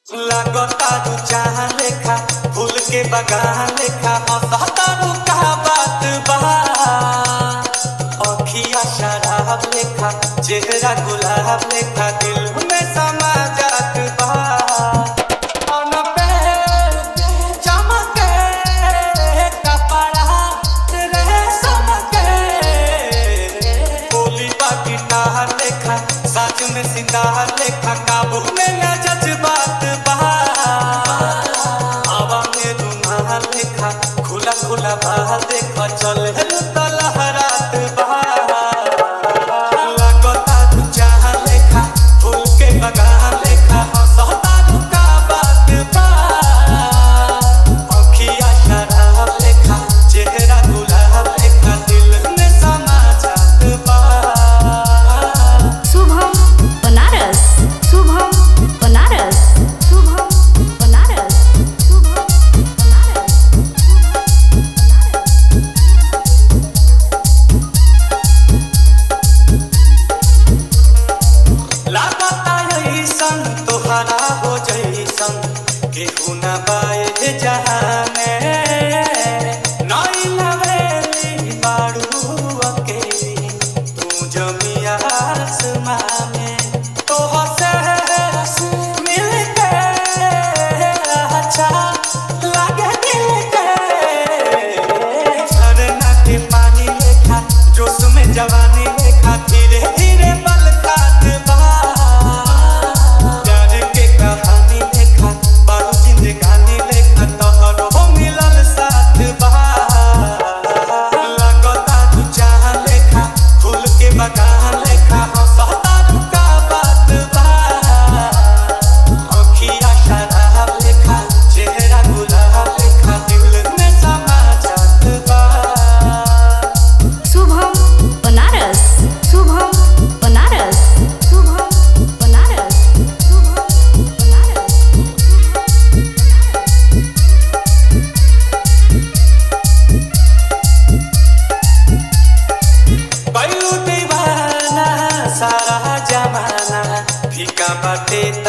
लागतारू चाह लेखा फूल के बगान लेखा हंसतारू का बात बा अखिया शराब लेखा चेहरा गुलाब लेखा दिल में समा जात बा अन पे चमके कपड़ा रेशम के बोली बा गिटार लेखा साज में सिंगार लेखा काबू में न जज्बात बा हवा में रुमाल लेखा खुला खुला बाल देखा चले तो लहरात बा लागता तू चाह लेखा फूल के बगान लेखा हंसतारू का बात बा अखिया शराब लेखा चेहरा गुलाब लेखा दिल में समा जात बा शुभम बनारस शुभम बनारस शुभम बनारस शुभम बनारस लागता ऐसन तोहरा हो जैसन केहू न पाए जहाने नई लवेली बाड़ू अकेली तू जमिया आसमां में तोह से मिलके अच्छा लागे दिल के झरना के पानी लेखा जोश में जवानी लेखा धीरे धीरे बलकात बा प्यार के कहानी लेखा बारू जिंदगानी लेखा तोहरो मिलल साथ बा लागता तू चाह लेखा फूल के बगान लेखा हंसतारू का बात बा अखिया शराब लेखा चेहरा गुलाब लेखा दिल में समा जात बा शुभम बनारस शुभम बनारस शुभम बनारस शुभम बनारस बैलू दीवाना सारा जमाना फीका बाटे